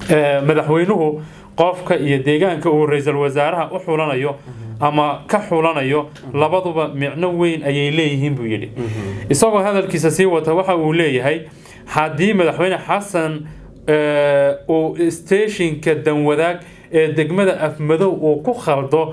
madaxweynuhu qofka iyo deegaanka uu ra-iisul wasaaraha u xulanayo ama ka xulanayo labaduba micno weyn ayay leeyihiin buu yidhi isagoo hadalkiisa sii wata waxa uu leeyahay haddii madaxweyne xasan uu steeshinka danwadaag ee degmada afmadow uu ku khaldo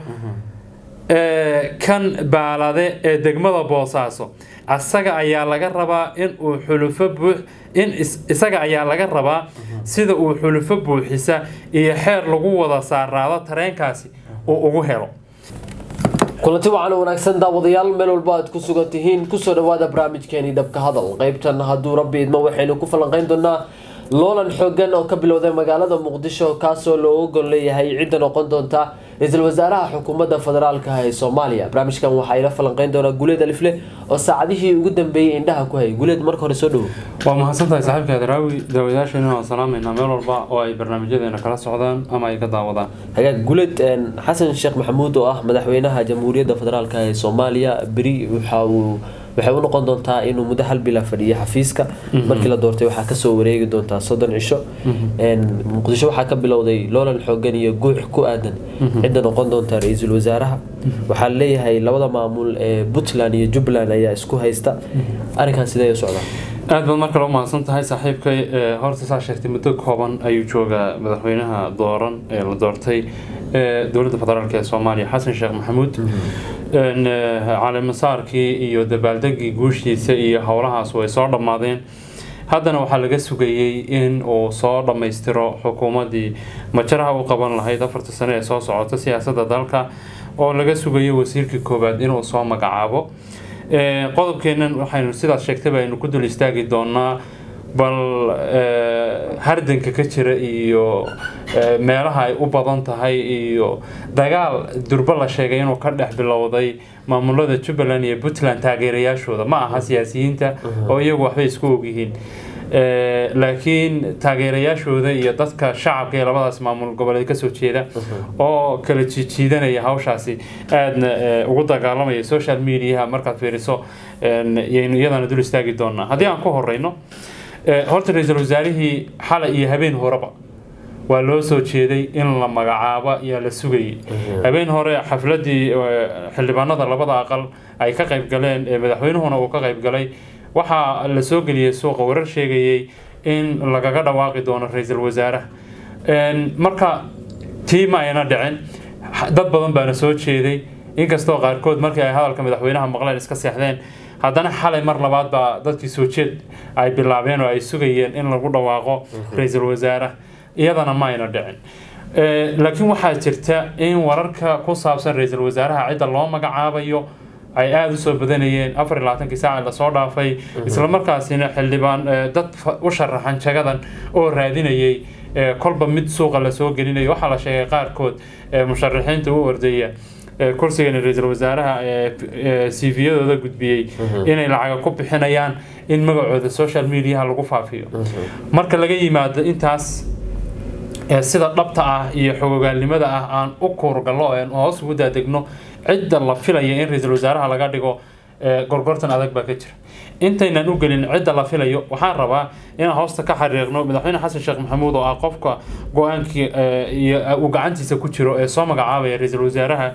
kan baalade ee degmada boosaaso isaga ayaa laga rabaa in uu xulufo buux in isaga ayaa laga rabaa sida uu xulufo buuxisa iyo xeer lagu wada saaraado tareenkaasi uu ugu helo kulanti wacan wanaagsan daawadayaal meel walba aad ku sugan tihiin kusoo dhawaada barnaamijkeeni dhabka hadal qeybtan hadduu rabbi idmo waxaynu ku falanqeyn doonaa loolan xoogan oo ka bilowday magaalada muqdisho kaasoo looga gol leeyahay cidda noqon doonta ra-iisul wasaaraha xukuumadda federaalka ee soomaaliya barnaamijkan waxaa ila falanqeyn doonaa guleed alifle oo saacadihii ugu dambeeyey indhaha ku hayay guleed marka hore soo dhowo waa mahadsantahay saaxiibka adraawi daawadayaasheenna waan salaameynaa meel walba oo ay barnaamijyadeena kala socdaan ama ay ka daawadaan hagaag guleed xasan sheekh maxamuud oo ah madaxweynaha jamhuuriyadda federaalk ee soomaaliya beri waxa uu waxay u noqon doontaa inuu muddo hal bila fadhiyo xafiiska markii la doortay waxaa kasoo wareegi doontaa soddon cisho muqdisho waxaa ka bilowday loolan xoogan iyo guux ku aadan cidda noqon doonta ra-iisul wasaaraha waxaa leeyahay labada maamul ee puntland iyo jubbaland ayaa isku haysta arrinkan sidee u socdaa aad baad markale u mahadsan tahay saaxiibkay horta saa sheegtay muddo kooban ayuu joogaa madaxweynaha dooran ee la doortay dowladda federaalk ee soomaaliya xasan sheekh maxamuud caleemasaarkii iyo dabaaldegii guushiisa iyo howlahaas way soo dhammaadeen haddana waxaa laga sugayey in uu soo dhammaystiro xukuumaddii majaraha u qaban lahayd afarta sane ee soo socota siyaasadda dalka oo laga sugayo wasiirkii koowaad inuu soo magacaabo qodobkeennan waxaynu sidaas sheegtayba aynu ku dul istaagi doonaa bal hardanka ka jira iyo meelaha ay u badan tahay iyo dagaal durbo la sheegay inuu ka dhex bilowday maamulada jubbaland iyo puntland taageerayaashooda ma aha siyaasiyiinta oo iyagu waxbay isku ogyihiin laakiin taageerayaashooda iyo dadka shacabka ee labadaas maamul goboleed kasoo jeeda oo kala jiijiidanaya hawshaasi aadna ugu dagaalamaya social mediaha markaad fiiriso yaynu iyadana dul istaagi doonaa haddii aan ku horeyno horta ra-iisul wasaarihii xalay iyo habeen horeba waa loo soo jeeday in la magacaabo ayaa la sugayay habeen hore xafladii xildhibaanada labada aqal ay ka qayb galeen madaxweynuhuna uu ka qayb galay waxaa la soo geliyey suuqa warar sheegayay in lagaga dhawaaqi doono ra-iisul wasaaraha marka tii ma ayna dhicin dad badan baana soo jeeday inkastoo qaarkood markii ay hadalka madaxweynaha maqleen iska seexdeen haddana xalay mar labaad baa dadkii soo jeed ay bilaabeen oo ay sugayeen in lagu dhawaaqo ra-iisul wasaaraha iyadana ma ayna dhicin laakiin waxaa jirta in wararka ku saabsan ra-iisul wasaaraha cidda loo magacaabayo ay aada u soo badanayeen afar iyo labaatankii saaca lasoo dhaafay islamarkaasina xildhibaan dad u sharaxan jagadan oo raadinayay kolba mid suuqa lasoo gelinayo waxaa la sheegay qaarkood musharaxiinta u ordaya kursigan ra-iisul wasaaraha c v-yadooda gudbiyey inay lacaga ku bixinayaan in magacooda social mediaha lagu faafiyo marka laga yimaado intaas sida dhabta ah iyo xogogaalnimada ah aan u kuurgallo aan hoos ugu daadegno cidda la filaya in ra-iisul wasaaraha laga dhigo gorgortan adag baa ka jira intaynan u gelin cidda la filayo waxaan rabaa inaan hoosta ka xariiqno madaxweyne xasan sheekh maxamuud oo ah qofka go-aankii uu gacantiisa ku jiro ee soo magacaabaya ra-iisul wasaaraha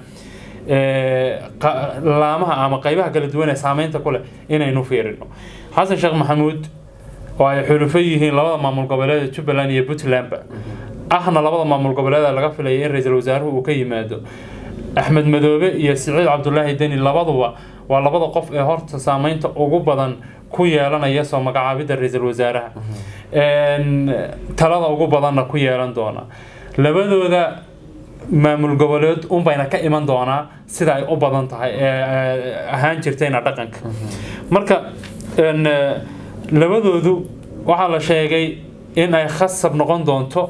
laamaha ama qeybaha kala duwan ee saameynta ku leh inaynu fiirino xasan sheekh maxamuud oo ay xulufo yihiin labada maamul goboleed jubbaland iyo puntlandba ahna labada maamul goboleed laga filaya in ra-iisul wasaaruhu uu ka yimaado axmed madoobe iyo siciid cabdulaahi deni labaduba waa labada qof ee horta saameynta ugu badan ku yeelanaya soo magacaabidda ra-iisul wasaaraha talada ugu badanna ku yeelan doona labadooda maamul goboleed unbayna ka iman doonaa sida ay u badan tahay ahaan jirtayna dhaqanka marka labadoodu waxaa la sheegay in ay khasab noqon doonto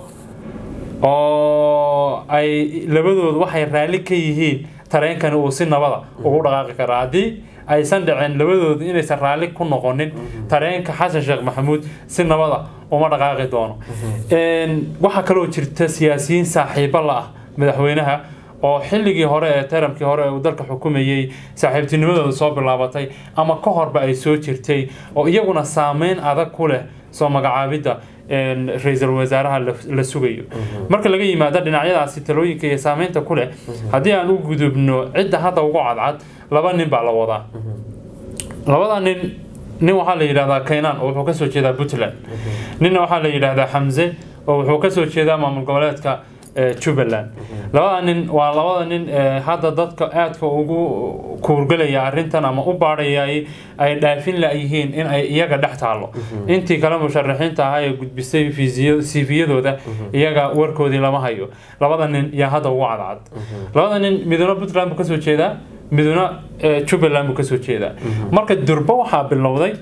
oo ay labadoodu waxay raalli ka yihiin tareenkani uu si nabada ugu dhaqaaqi karaa haddii aysan dhicin labadoodu inaysan raalli ku noqonin tareenka xasan sheekh maxamuud si nabada uma dhaqaaqi doono waxaa kaloo jirta siyaasiyiin saaxiibo la ah madaxweynaha oo xilligii hore ee taramkii hore uu dalka xukumayey saaxiibtinimadooda soo bilaabatay ama ka horba ay soo jirtay oo iyaguna saameyn adag ku leh soo magacaabidda een, ra-iisul wasaaraha la- la sugayo marka laga yimaado dhinacyadaasi talooyinka iyo saameynta ku leh haddii aan u gudubno cidda hadda ugu cadcad laba nin baa la wadaa labada nin nin waxaa la yidhahdaa kaynaan oo wuxuu kasoo jeedaa puntland ninna waxaa la yidhaahdaa xamse oo wuxuu kasoo jeedaa maamul goboleedka eh, jubbaland labada nin waa labada nin eh, hadda dadka aadka ugu kuurgalaya arrintan ama u baadhaya ay- ay dhaafin la-yihiin in ay iyaga dhex taalo intii kale musharaxiinta ahaa ee gudbisay fiisiya- siifiyadooda iyaga warkoodii lama hayo labada nin yaa hadda ugu cadcad labada nin midna puntland buu kasoo jeedaa midna eh, jubbaland buu kasoo jeedaa marka durba waxaa bilowday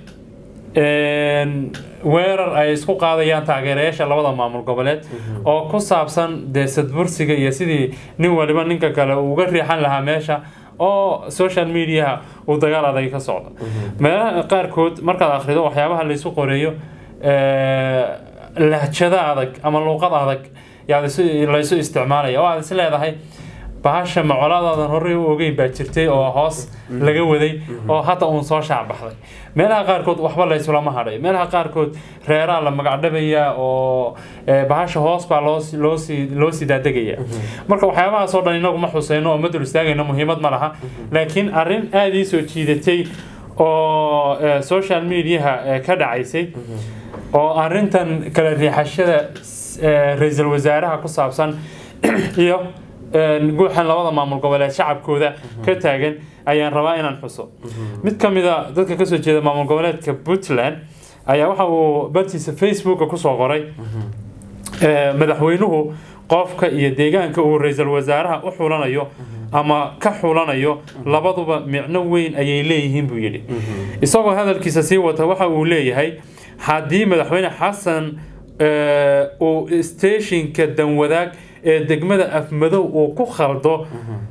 een, weerar ay isku qaadayaan taageerayaasha labada maamul goboleed oo ku saabsan dee sadbursiga iyo sidii nin waliba ninka kale uu uga riixan lahaa meesha oo social mediaha uu dagaal adag ka socdo meelaha qaarkood markaad akhrido waxyaabaha laysu qoreeyo ee, lahjada adag ama luuqad adag yaa laysu- laysu isticmaalaya oo aad is leedahay bahasha macoladadan horey u ogeyn baa jirtay oo hoos laga waday oo hadda uun soo shaacbaxday meelaha qaarkood waxba laysulama hadhay meelaha qaarkood reeraa la magacdhabaya oo eh, bahasha hoos baa loo si- loo sii loo sii daadegaya marka waxyaabahaas oo dhan inagu ma xuseyno oo ma dul istaagayno muhiimad ma laha laakiin arrin aada ii soo jiidatay oo eh, social mediaha eh, ka dhacaysay oo arrintan kala riixashada eh, ra-iisul wasaaraha ku saabsan iyo een, guuxan labada maamul goboleed shacabkooda ka taagan ayaan rabaa inaan xuso mid ka mid a dadka kasoo jeeda maamul goboleedka puntland ayaa waxa uu bartiisa facebooka kusoo qoray ee, madaxweynuhu qofka iyo deegaanka uu ra-iisul wasaaraha u xulanayo ama ka xulanayo labaduba micno weyn ayay leeyihiin buu yidhi isagoo hadalkiisa sii wata waxa uu leeyahay haddii madaxweyne xasan ee, uu steeshinka danwadaag ee degmada afmadow uu ku khaldo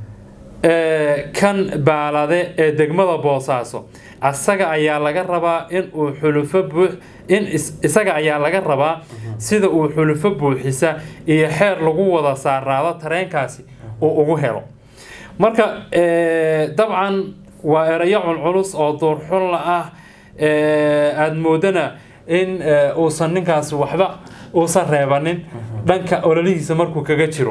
ee, kan baalade ee degmada boosaaso asaga ayaa laga rabaa in uu xulufo buux in is- isaga ayaa laga rabaa sida uu xulufo buuxisa iyo xeer lagu wada saaraado tareenkaasi uu ugu helo marka ee, dabcan waa erayo culculus oo duurxulla ah ee, aada moodana in ee, uusan ninkaasi waxba uusan reebanin dhanka ololihiisa markuu kaga jiro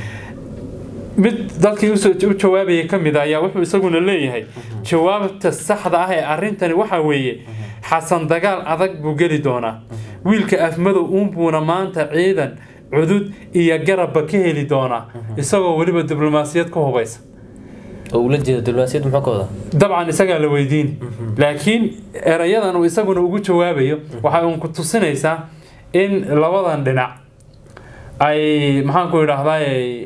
mid dadkii usoo u jawaabayay ka mid a ayaa wuxuu isaguna leeyahay jawaabta saxda ah ee arrintani waxa weeye xasan dagaal adag buu geli doonaa wiilka afmadow uunbuuna maanta ciidan cudud iyo garabba ka heli doonaa isagoo weliba diblomaasiyad ku hubaysa oo ula jeeda diblomaasiyad muxuu ka wadaa dabcan isagaa la weydiin laakiin erayadan uu isaguna ugu jawaabayo waxay uun ku tusinaysaa in labadan dhinac ay maxaan ku idhaahdaa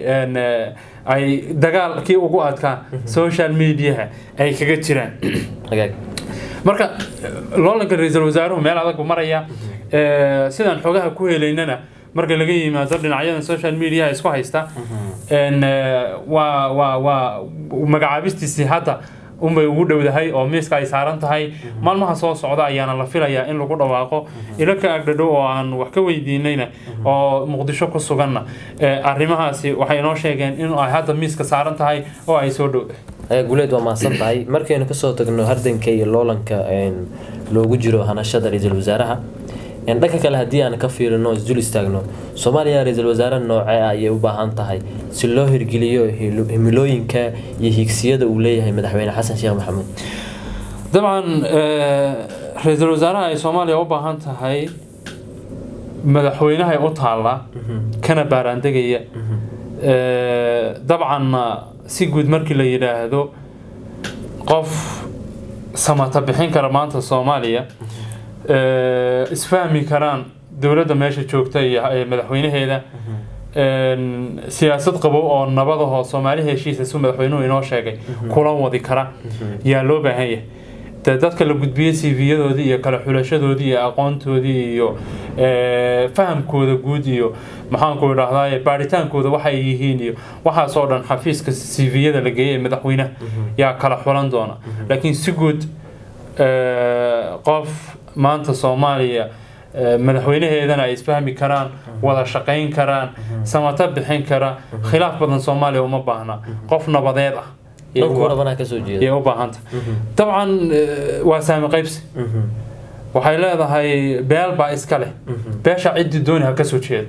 ay dagaalkii ugu adkaa social mediaha ay kaga jiraan hagaag marka loolanka ra-iisul wasaaruhu meel adag buu maraya Eh, sidaan xogaha ku helaynana marka laga yimaado dhinacyadan social mediaha isku haysta En, eh, waa waa waa magacaabistiisii hadda unbay ugu dhowdahay oo miiska ay saaran tahay maalmaha soo socda ayaana la filayaa in lagu dhawaaqo ilo ka agdhadhow oo aan wax ka weydiinayna oo muqdisho ku suganna Eh, arrimahaasi waxay inoo sheegeen in ay hadda miiska saaran tahay oo ay soo dhowdahay hagaag guleed waa mahadsan tahay markaynu kasoo tagno hardanka iyo loolanka een, loogu jiro hanashada ra-iisul wasaaraha een, dhanka kale haddii aan ka fiirino isdul istaagno soomaaliya ra-iisul wasaare noocee ah ayay u baahan tahay si loo hirgeliyo hilo- himilooyinka iyo higsiyada uu leeyahay madaxweyne xasan sheekh maxamuud dabcan eh, ra-iisul wasaaraha ay soomaaliya u baahan tahay madaxweynahay u taallaa kana baaraandegaya Eh, dabcanna si guud markii la yidhaahdo qof samata bixin kara maanta soomaaliya eh, isfahmi karaan dowladda meesha joogta iyo eh, madaxweynaheeda En, siyaasad qabow oo nabadahoo soomaali heshiisa si madaxweynuhu inoo sheegay kula wadi kara yaa loo baahan yahay de dadka la gudbiyey cv-yadoodii iyo kala xulashadoodii iyo aqoontoodii iyo eh, fahamkooda guud iyo maxaanku idhahdaa baaritaankooda waxay yihiin iyo waxaasoo dhan xafiiska cv-yada la geeyay ee madaxweynaha yaa kala xulan doona laakiin si guud eh, qof maanta soomaaliya eh, madaxweynaheedana ay isfahmi karaan wada shaqayn karaan samata bixin kara khilaaf badan soomaaliya uma baahna qof nabadeed ah yay dhanku u- rabanaa kasoo jeeda yay u baahanta dabcan eh, waa saami qaybsi waxay leedahay beel baa iska leh beesha ciddii dooni ha ka soo jeeda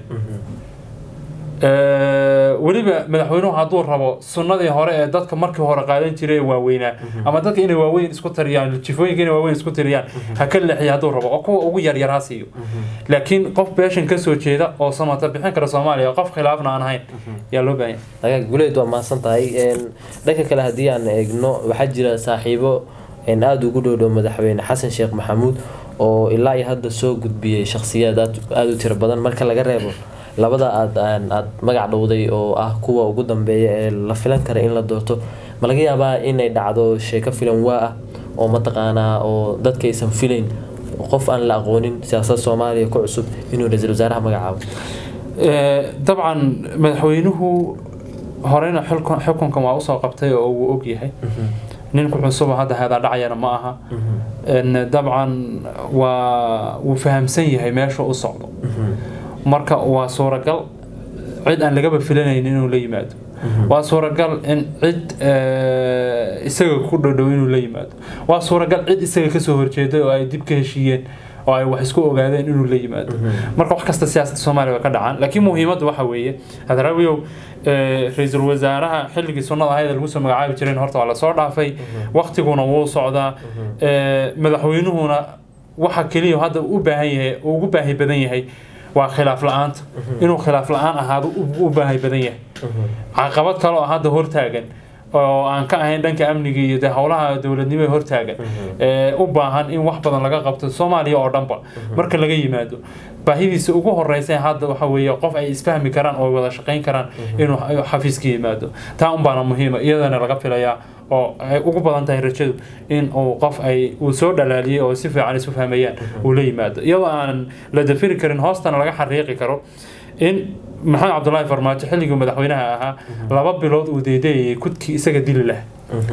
Ee, weliba madaxweynuhu hadduu rabo sunnadii hore ee dadka markii hore qaadan jiray ee waaweynaa ama dadka inay waaweyn isku tariyaan jifooyinka inay waaweyn isku tiriyaan ha ka leexiyo hadduu rabo oo kuwa ugu yaryar ha siiyo laakiin qof beeshan ka soo jeeda oo samata bixin kara soomaaliya qof khilaafna aan ahayn yaa loo baahan yahay agaag guleed waa mahadsan tahay Een, dhanka kale haddii aan eegno waxaa jira saaxiibo een, aada ugu dhow dhow madaxweyne xasan sheekh maxamuud oo ilaa iyo hadda soo gudbiyey shakhsiyaad aad aada u tiro badan marka laga reebo labada aad aan- aad magac dhowday oo ah kuwa ugu dambeeya ee la filan kara in la doorto ma laga yaabaa inay dhacdo sheeko filan waa ah oo mataqaanaa oo dadka aysan filayn qof aan la aqoonin siyaasadda soomaaliya ku cusub inuu ra-iisul wasaaraha magacaabo Ee, dabcan madaxweynuhu horeyna xilkun- xukunkan waa usoo qabtay oo uu og yahay ninku cusuba hadda heedaa dhacayana ma aha Een, dabcan waa wuu fahamsan yahay meesha u socdo marka waa suuragal cid aan lagaba filanayn inuu la yimaado waa suuragal in cid ee, isaga ku dhodhow inuu la yimaado waa suuragal cid isaga kasoo horjeeday oo ay dib ka heshiiyeen oo ay wax isku ogaadeen inuu la yimaado marka wax kasta siyaasadda soomaaliya waa ka dhacaan laakiin muhiimaddu waxa weeye hadraawiyow ee, ra-iisul wasaaraha xilligii sunnada ahayd ee lagu soo magacaabi jireen horta waa lasoo dhaafay waktiguna wuu socdaa ee, madaxweynuhuna waxa keliya hadda u baahan yahay uu ugu baahi badan yahay waa khilaaf la-aanta inuu khilaaf la-aan ahaado u- u baahi badan yahay caqabad kale oo hadda hortaagan oo aan ka ahayn dhanka amniga iyo dee howlaha dowladnimo ee hortaagan ee u baahan in wax badan laga qabto soomaaliya oo dhanba marka laga yimaado baahidiisa ugu horeysa hadda waxa weeye qof ay isfahmi karaan oo wada shaqayn karaan inuu xafiiska yimaado taa un baana muhiima iyadana laga filayaa oo ay ugu badan tahay rajadu in uu qof ay uu soo dhalaaliyey oo si fiican isu fahmayaan uu la yimaado iyadoo aan la dafiri karin hoostana laga xariiqi karo in maxamed cabdulaahi farmaajo xilligii madaxweynaha ahaa laba bilood uu deedeeyay kudkii isaga dili lah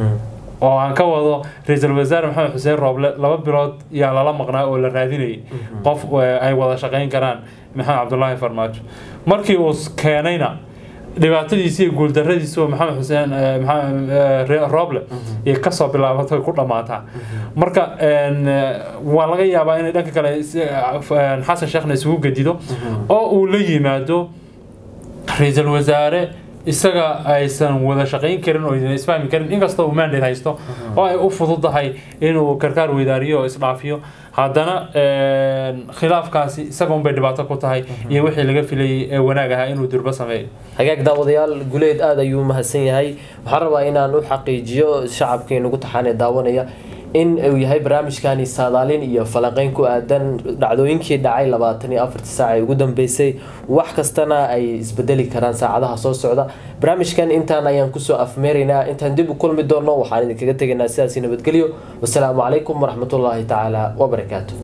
oo aan ka wado ra-iisul wasaare maxamed xuseen rooble laba bilood yaa lala maqnaa oo la raadinayay qof eh, ay wada shaqayn karaan maxamed cabdulaahi farmaajo markii uu keenayna dhibaatadiisi iyo guuldaradiisi oo maxamed xuseen eh, maxamed, eh, Re- rooble iyo kasoo bilaabatay ku dhammaataa marka een, eh, waa laga yaabaa inay dhanka kale is- eh, xasan sheekhna isugu gedido oo uu la yimaado ra-iisul wasaare isaga aysan wada shaqayn karin oo aysan isfahmi karin inkastoo uu mandate haysto oo ay u fududahay inuu karkaar weydaariyo oo isdhaafiyo haddana een, khilaafkaasi isaga unbay dhibaato ku tahay iyo wixii laga filayay ee wanaag ahaa inuu durbo sameeyo hagaag daawadayaal guleed aada ayuu mahadsan yahay waxaan rabaa inaan u xaqiijiyo shacabkii nagu taxaanee daawanaya in uu yahay barnaamijkani saadaalin iyo falanqeyn ku aadan dhacdooyinkii dhacay labaatan iyo afartii saac ee ugu dambeysay wax kastana ay isbedeli karaan saacadaha soo socda barnaamijkan intaan ayaan kusoo afmeeraynaa intaan dib u kulmi doono waxaan idinkaga tegaynaa sidaasi nabadgelyo wasalaamu calaykum waraxmatullaahi tacaala wabarakaatu